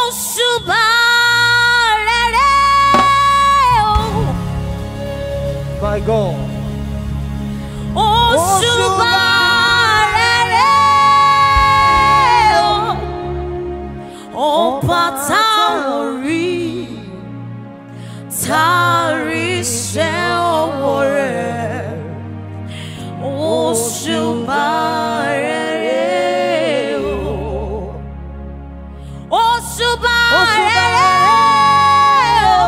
òṣùbà rere o. My God. òṣùbà rere o. ọba tá ò rí tá a rí iṣẹ́ ọwọ́ rẹ̀. òṣùbà rere o. òṣùbà rere o.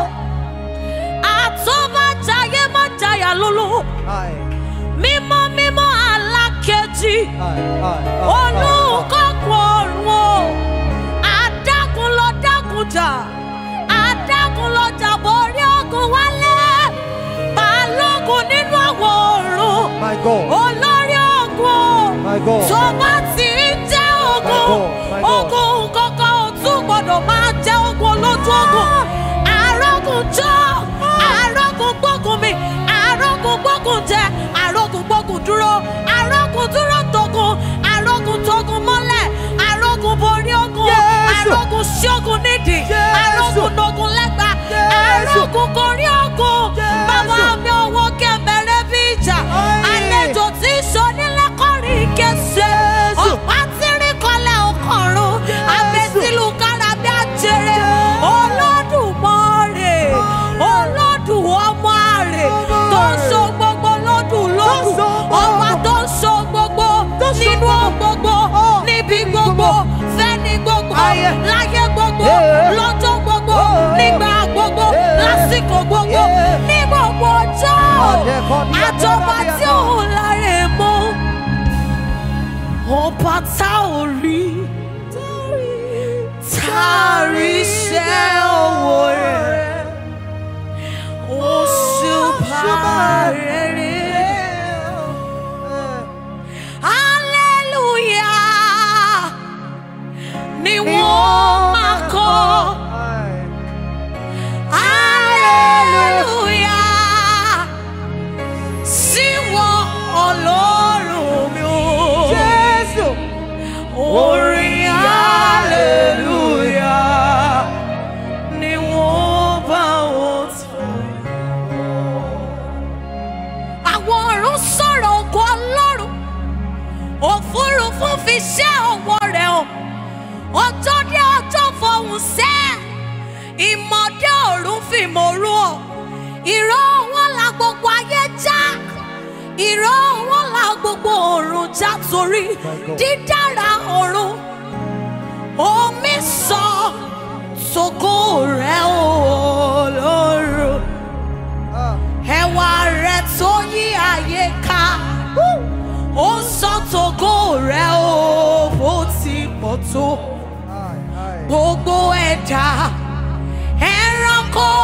àtọ́bàjáyé má jayà lóló Aye. mímọ́ mímọ́ alákejì Aye. Aye. Aye. olùkọ́kọ́ ọ̀run o adágún lọ dágún jà adágún lọ jà borí ogun wálé balógun nínú àwọn ọ̀run My God. olórí ogun My God. tó bá ti ń jẹ́ ogun God, my God. ogun kankan ò tún gbọ́dọ̀ máa jẹ́ ogun lójú ogun arógun jọ arógun gbógun mi arógun gbógun jẹ arógun gbógun dúró arógun dúró togun arógun togun mọ́lẹ̀ arógun borí ogun Jésù. arógun ṣógun nídìí Jésù. arógun nogun lẹ́gba Jésù. arógun korí ogun Jésù. bàbá mi owó kẹ̀mẹ́rẹ́ bí ìjà Ayé. àlejò tí sọnílẹ́kọ̀rin kése Jésù. ọ̀pá tírí kọlẹ̀ ọkọ̀run abẹ́sílù kárábí àjèrè olódùmarè olódùn ọmọ àrè tó ń so gbogbo lódùn lódùn so gbogbo. ọba tó ń so gbogbo nínú ohun gbogbo níbi gbogbo fẹ́ni gbogbo Ayé. láyé gbogbo Yeah. lọ́jọ́ gbogbo Oh. nígbà gbogbo Yeah. lásìkò gbogbo Yeah. ní gbogbo ọjọ́ Adẹ́kọ̀ọ́ ní àjọba Adẹ́kọ̀ọ́ tí òun láre mọ́ ọba tá ò rí tá a rí iṣẹ́ owó rẹ̀ òṣùbà rere hallelujah ni wọ́n máa kọ́. Hallelujah. Sí wọn Ọlọ́run mi o. Jésù. Orin hallelujah ni wọ́n bá wọn tọ́. Àwọn ọ̀run sọ̀rọ̀ ògo Ọlọ́run. Òfurufú fi ṣẹ́ ọwọ́ rẹ̀ hàn. Ọjọ́ dé ọjọ́ fọhùn sẹ́ẹ̀ ìmọ̀dé ọ̀run fìmọ̀ ru ọ̀ ìró wọn la gbogbo ayé já ìró wọn la gbogbo ọ̀run já torí God. dídára ọ̀run omi sọ sógo rẹ̀ olóró ẹwà rẹ̀ tó yí ayé ká ó sọ tógo rẹ̀ o bó ti pọ̀ tó gbogbo ẹ̀dá ẹranko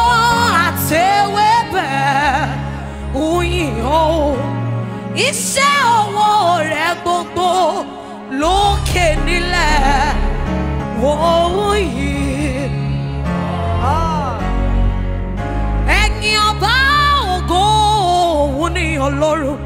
àtẹwébẹ̀ òyìn o iṣẹ́ ọwọ́ rẹ̀ gbogbo lókè nílẹ̀ òyìn ẹ̀yin ọba ògo òun ni ọlọ́run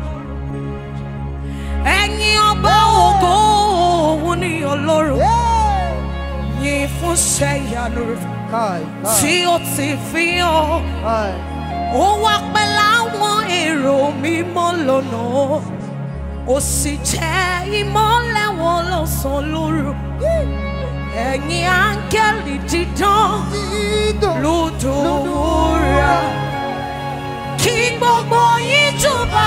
ẹ̀yin ọba ògo òun ni ọlọ́run yìn fún ṣẹ́ ìyanu rẹ̀ tí ó ti fi hàn. ó wá pẹ́ láwọn èrò mímọ́ lọ́nà ó sì jẹ́ ìmọ́lẹ̀ wọn lọ́sàn-án lóru. ẹ̀yin áńgẹ́lì dídán lùdùrà kí gbogbo yín jùbà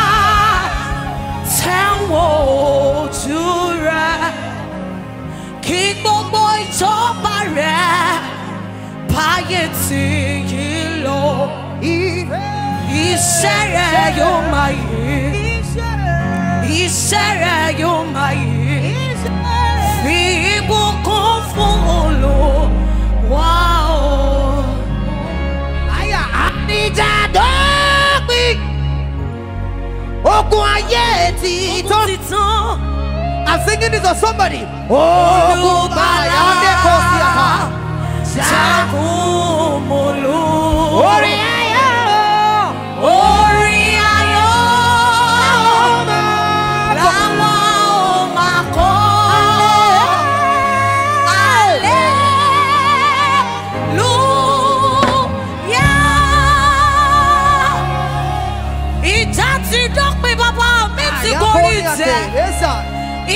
tẹ̀wọ̀n ojú rẹ̀ kí gbogbo ìjọba rẹ̀ báyé tí yí lọ. Iṣẹ́ rẹ̀ yóò máa yí. Iṣẹ́ rẹ̀ yóò máa yí. Fi ìbùkún fún Olúwa o. Àyà àníjà dọ́pin. Ogun ayé ti Ogun tán. ti tán. I'm singing this to somebody. Ogun balẹ̀ kò sí àká. Jagun molu. Orin ayọ̀. Orin ayọ̀. Làwọn ò máa kọ́. Hallelujah.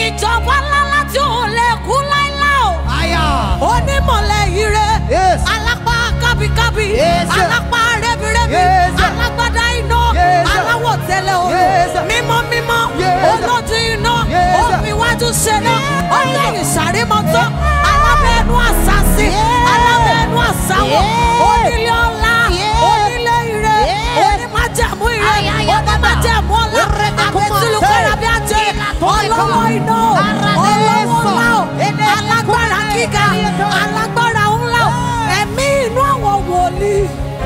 ìjọba ńláńlá tí ò lè kú láíláí o Aya. onímọ̀lẹ̀ ire Yes. alápá kábíkábí Yes, sir. alápá rẹ́bírẹ́bí Yes, sir. alágbádá iná Yes, sir. aláwọ̀ tẹ́lẹ̀ o Yes, sir. mímọ́ mímọ́ Yes, sir. olójú iná Yes, sir. òfìwájú ṣẹlẹ̀ ọlẹ́yìn sàrímọ́tò alábẹ́ẹ̀nú àṣàṣì alábẹ́ẹ̀nú àṣàwọ̀ onílé ọlá onílé ire onímájàmú ire onímájàmú ọlá àpótílù kọ́rábí àjẹ ọlọ́wọ́ iná ọlọ́wọ́ ńlá o alágbára gíga alágbára ńlá o ẹ̀mí inú àwọn wòlíì.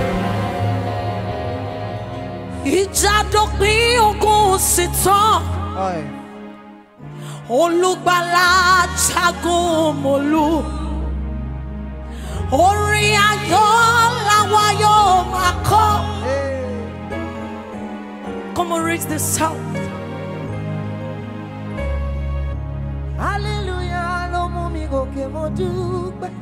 ìjà dópin ogun sì tán Aye. olùgbàlà jagun mọ́lú orin ayọ̀ làwa yóò máa kọ́. Hey. Come on, reach this sound. Hallelujah ló mú mi gòkè mo dúpẹ́.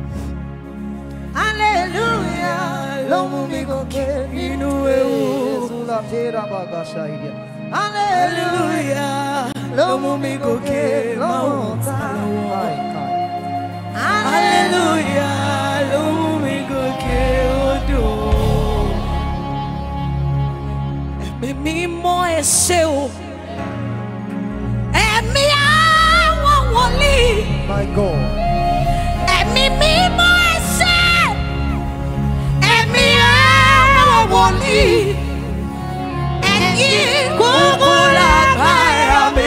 Hallelujah ló mú mi gòkè nínú ewu. Jésù la tẹ́ra bàgà ṣàìdíà. Hallelujah ló mú mi gòkè lọ́wọ́ tá lọ́wọ́. Hallelujah, ló mú mi gòkè odò. Ẹ̀mí mímọ́ ẹ ṣé o. Ẹ̀mí àwọn wòlíì. My God. Ẹ̀mí mímọ́ ẹ ṣé. Ẹ̀mí àwọn wòlíì. Ẹ̀yin kúkú lágbára mi.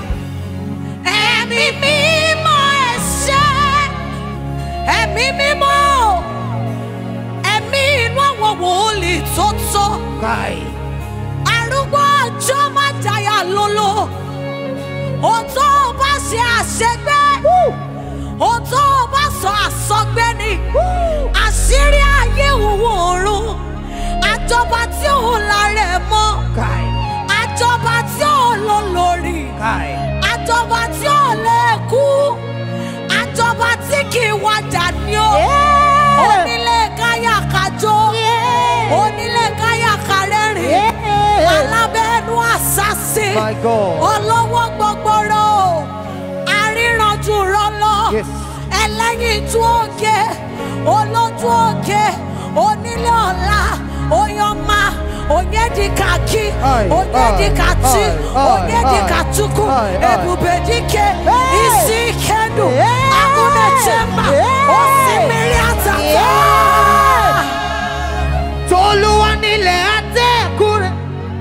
Ẹ̀mí mímọ́ ẹ ṣé. Ẹ̀mí mímọ́. Ẹ̀mí inú àwọn wòlíì tó tó. Kai. Arúgbó ọjọ́ má jayà lolo. Òtó o bá ṣe àṣegbé. Òtó o bá sọ àsọgbé ni. Àṣírí ayé òwò ọ̀run. Àjọba tí òun la rẹ̀ mọ́. Kai. Àjọba tí òun lò lórí. Kai. Àjọba tí ò lè kú. Àjọba tí kì í wájà ní o. Onílé káyà kájọ. Onílé káyà kárẹ́rìn. Alábẹ́nu àṣàṣe. My God. Ọlọ́wọ́ gbọgbọrọ. Aríranjú rọlọ. Yes. Ẹlẹ́yinjú òkè. Olójú òkè. Onílé ọ̀la. Oyọ́mà. Onyedikaki. Aye, Onyedikati. aye, aye, Onyedikatuku. aye, aye. Ebubedike. Hey. Isi kenu. Hey. Agunechemba. Hey. Osimiri atata. Yeah. Tolúwa nílẹ̀ àtẹ̀kùrẹ́.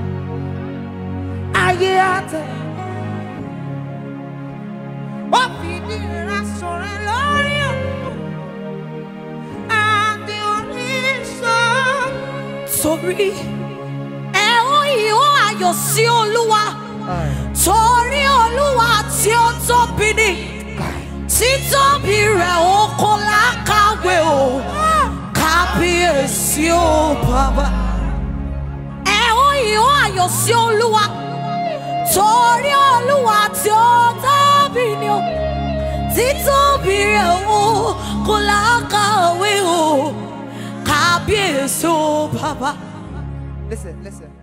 Ayé àtẹ̀. Ó fìdí rẹ̀ sọ̀rọ̀ lórí òkun. Àti orísun. Torí ẹ ó ìhó ayọ̀ sí Olúwa. Torí Olúwa tí ó tóbi ni. Títóbi rẹ̀ ó kò lákàwé o. Kábíyèsí o bàbá. Ẹ ó ìhó ayọ̀ sí Olúwa. Torí Olúwa tí ó tóbi ni o. Títóbi rẹ̀ ó kò lákàwé o. Kábíyèsí o bàbá. Listen, listen.